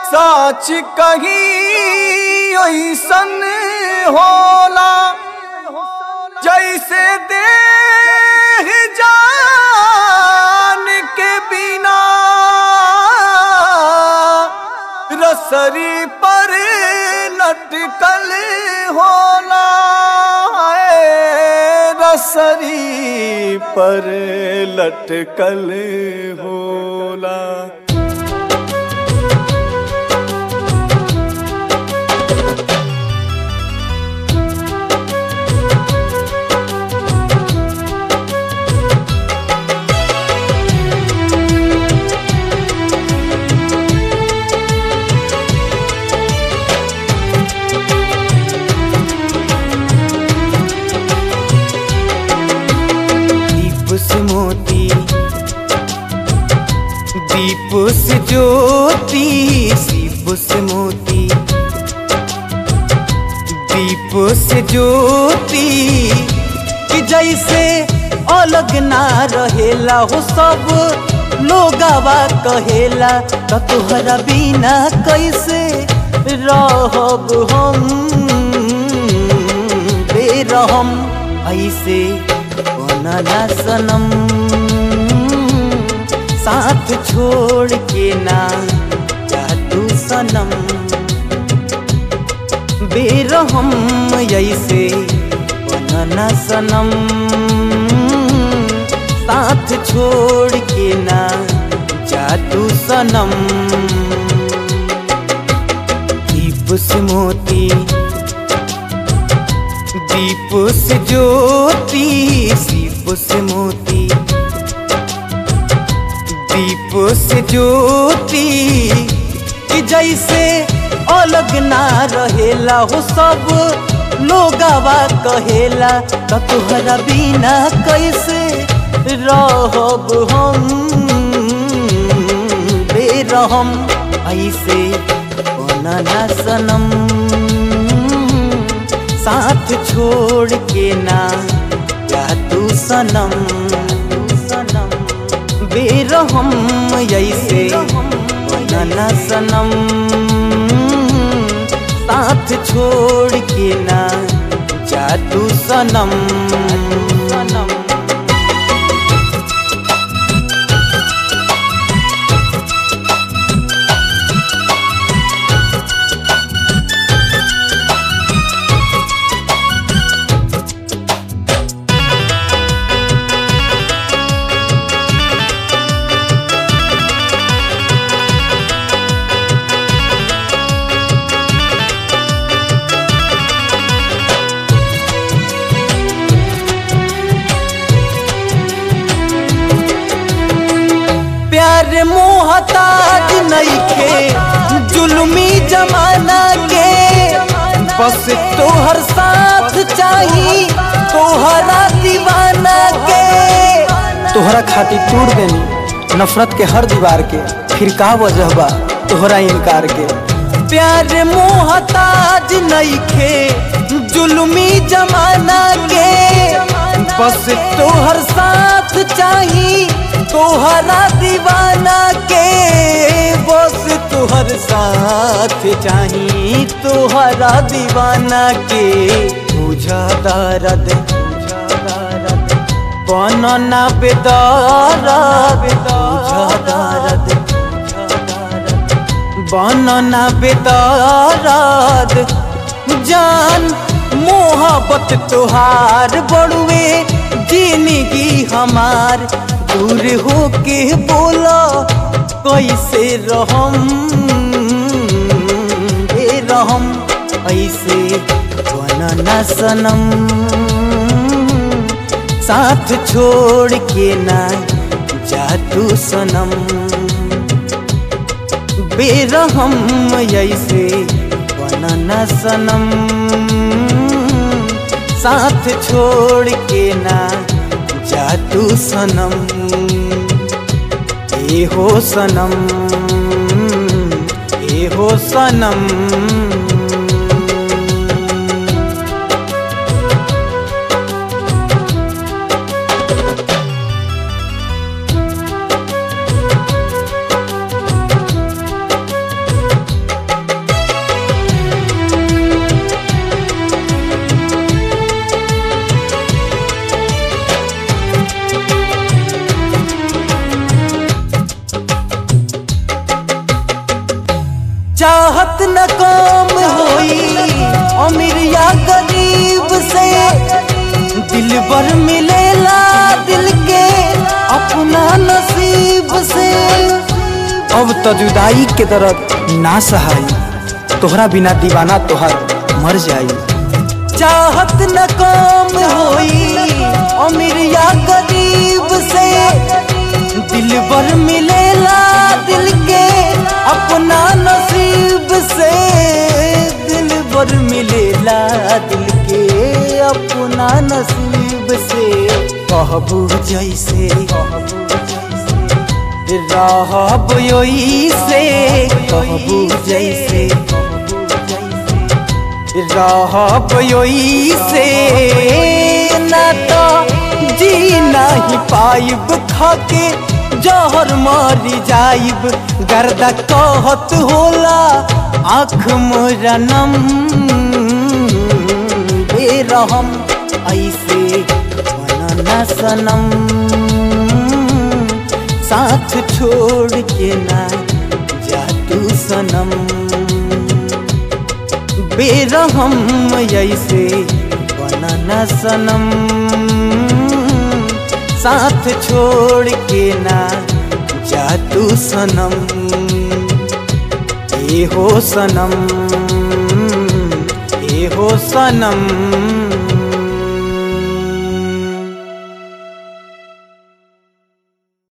साच कही ऐसन होला जैसे देह जान के बिना रसरी पर लटकल होला है, रसरी पर लटकल होला दीप से मोती दीप से ज्योति दीप से मोती दीप से ज्योति कि जैसे अलग ना रहेला हो सब लोगावा कहेला त तोहरा बिना कैसे रहब हम बेरहम ऐसे बनला सनम साथ छोड़ के ना जा तू सनम बेरहम ऐसे बनला सनम साथ छोड़ के ना जा तू सनम दीप से मोती दीप से ज्योति दीप से मोती दीप से ज्योति कि जैसे अलग ना रहेला हो सब लोगावा कहेला त तोहरा बिना कैसे रहब हम बेरहम ऐसे बनला सनम साथ छोड़ के ना जा तू सनम सनम बेरहम ऐसे बनला सनम साथ छोड़ के ना जा तू सनम सनम प्यार मोहताज नइखे जुल्मी जमाना के बस तोहर साथ चाही तोहरा दीवाना के तोहरा खातिर टूट देनी नफरत के हर दीवार के फिर का वजह बा तोहरा इनकार के प्यार मोहताज नइखे जुल्मी जमाना के बस तोहर साथ चाही तोहरा दीवाना के बस तोहर साथ चाही तोहरा दीवाना के बुझा दर्द बनना बेदारा बुझा दर्द बनना बेदाराद जान मोहब्बत तोहार बड़ुए जिंदगी हमार दूर होके बोला कैसे रहम ए रहम ऐसे बनना सनम साथ छोड़ के ना जा तू सनम बेरहम ऐसे बनना सनम साथ छोड़ के ना जा तू सनम ए हो सनम ए हो सनम न काम होई अमीर या गरीब से दिल भर मिलेला दिल के अपना नसीब से अब तो जुदाई के दर्द ना सहाई तोहरा बिना दीवाना तोहर मर जाई चाहत न काम होई अमीर या गरीब से दिल भर मिलेला दिल के अपना नसीब से दिल भर मिलेला दिल के अपना नसीब से कहबू जैसे रहब योई से कहबू जैसे रहब योई से ना तो जी नहीं पाइब खाके जहर मारी जाइब गर्दा कहत होला आँख मोरा नम बेरहम ऐसे बनना सनम साथ छोड़ के ना जा तू सनम बेरहम ऐसे बनना सनम साथ छोड़ के ना जा तू सनम ए हो सनम ए हो सनम